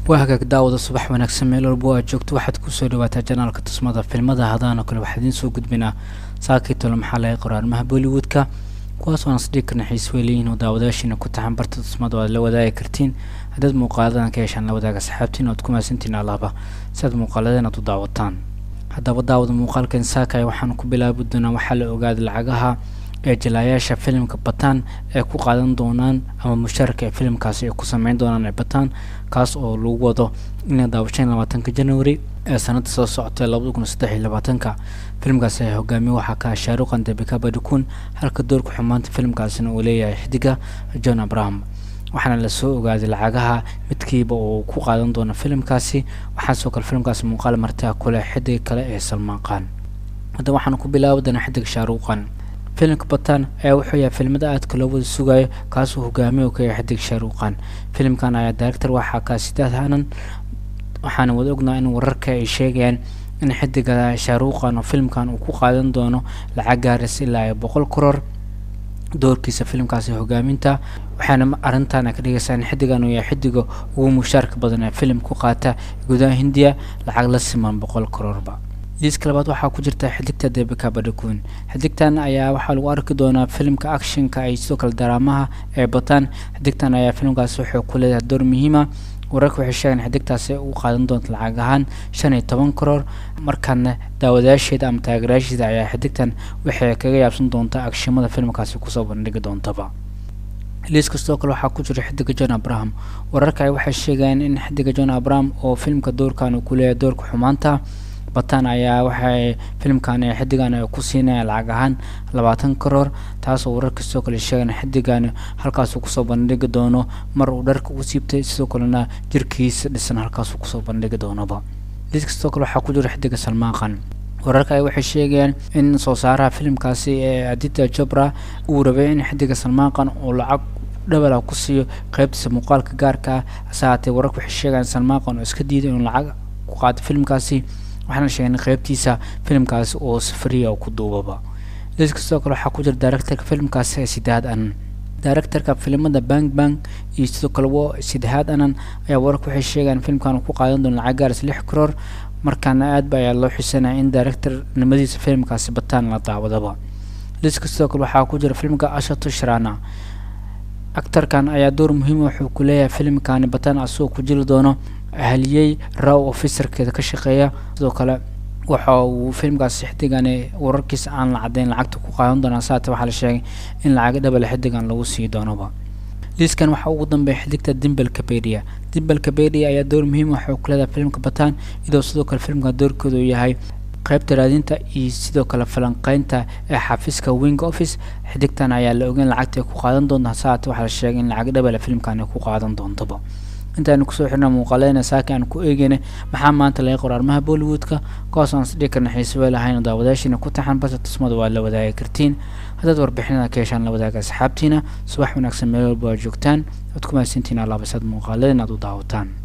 waa hagaag daawada subax wanaagsan meel walba aad joogto waxaad kusoo dhawaataa janaalka tusmada filmada hadaanoo kale waxaa idiin soo gudbinaa saakii tolo maxaa laga qoraarmaha bollywoodka kuwaas aan isdhigi karna xiis weeliyiin oo daawadaashiina ku taxan barta tusmada aad la wadaagi kartiin haddaad muuqaaladan ka heshaan la wadaaga saxaabtiin oad ku mahadsantiin allaaba si aad muuqaaladeen aad u daawataan haddaba daawada muuqaalkan saakay waxaan ku bilaabi doonaa waxaa la ogaaday lacagaha ee jalaayaasha filimka bataan ay ku qaadan doonaan ama mushaarka ee filimkaasi ay ku sameyn doonaan ee bataan kaas oo lagu wado inay daawashan labaatanka january ee sanada soo socota labada kun saddex iyo labaatanka filimkaasi ay hogaamiye waxaa ka shaaruqan debika badikun halka doorka xumaanta filimkaasina uu leeyahay xidiga john abraham waxaana lasoo ogaaday lacagaha midkiiba uu ku qaadan doono filimkaasi waxaa soo kale filimkaasi muuqaal martaa kule xidiga kale ee salmaan qaan haddaba waxaan ku bilaabi doonaa xidiga shaaruqan filimka bataan ayaa wuxuu yahay filmada aadka loo wada sugayo kaasuu hogaamiye ka yahay xidig shaaruqan filimkan ayaa director waxaa ka sidaad hanan waxaana wada ognaa in wararka ay sheegayaan in xidiga shaaruqan oo filimkan uu ku qaadan doono lacag gaaris ilaa iyo boqol koror doorkiisa filimkaasi hogaaminta waxaana arrintan ka dhigaysaa in xidigan uu yahay xidiga ugu mushaarka badan ee filim ku qaata gudaha hindiya lacag la siman boqol kororba liiska labaad waxaa ku jirta xidigta debika badakun xidigtan ayaa waxaa lagu arki doonaa filimka actionka iyo sidoo kale daraamaha ee bataan xidigtan ayaa filimkaasi wuxuu ku leedahay door muhiima wararka waxay sheegeen xidigtaasi u qaadan doonta lacag ahaan shan iyo toban karoor markaana daawadayaasheeda ama taageerayaasheeda ayaa xidigtan waxay kaga yaabsan doontaa agshimada filimkaasi kusoo bandhigi doontaba liiska sidoo kale waxaa ku jira xidiga john abraham wararka waxay sheegayeen in xidiga john abraham oo filimka doorkan uu ku leeyahay doorka xumaanta bataan ayaa waxay filimkan xidigan ay ku siinayaan lacag ahaan labaatan karoor taasoo wararka sidoo kale sheegan xidigan halkaasuu kusoo bandhigi doono mar uu dharka u siibtay sidoo kalena jirkiisa dhisan halkaasuu kusoo bandhigi doonoba liiska sidoo kale waxaa ku jira xidiga salmaaqan wararka ay waxay sheegayaan in soo saaraha filimkaasi ee adita jobra uu rabay in xidiga salmaaqan uu lacag dhabala ku siiyo qeybtiisa muuqaalka gaarka ah hase haatee wararka waxay sheegayaan salmaaqan oo iska diiday inuu lacag ku qaato filimkaasi waxaana sheegay qeybtiisa filimkaasi oo safariya oo ku duubaba liiska sidoo kale waxaa ku jira directorka filimkaasi ee sidaad anan directorka filimada bang bang iyo sidoo kale wo sidahaad anan ayaa wararka waxay sheegayaan filimkan uu ku qaadan doono lacag gaaris lix karoor markaana aadba ayaa loo xisanaya in directornimadiisa filimkaasi bataan la daawadaba liiska sidoo kale waxaa ku jira filimka ashato shrana actarkan ayaa door muhiima wuxuu ku leeyahay filimkani bataan asagoo ku jiri doono ahaliyey raw officerkeeda ka shaqeeya sidoo kale waxa uu filimkaasi xidigani wararkiisa aan la caddayn lacagta ku qaadan doonaa saate waxaa la sheegay in lacag dhabale xidigan lagu sii doonoba liiskan waxaa ugu dambeeya xidigta dimbel kabedia dimbel kabedia ayaa door muhiim waxuu ku leedahay filimka bataan iyadoo sidoo kale filimka doorkooda uu yahay qaybta raadinta iyo sidoo kale falanqeynta ee xafiiska wing office xidigtan ayaa la ogeyn lacagta ay ku qaadan doonta hase haate waxaa la sheegay in lacag dhabale filimkan ay ku qaadan doontaba intaanu kusoo xirna muuqaaleyna saaki aan ku eegeyna maxaa maanta laga qora arrimaha bollywoodka kuwaas aan isdhigi karna xiisaba lahayn oo daawadaashiina ku taxan balse tusmada waa la wadaagi kartiin haddaad warbixinada ka heshaan la wadaaga asxaabtiina subax wanaagsan meel walba waa joogtaan waad ku mahadsantiin allaabasaad muuqaaladan aad u daawataan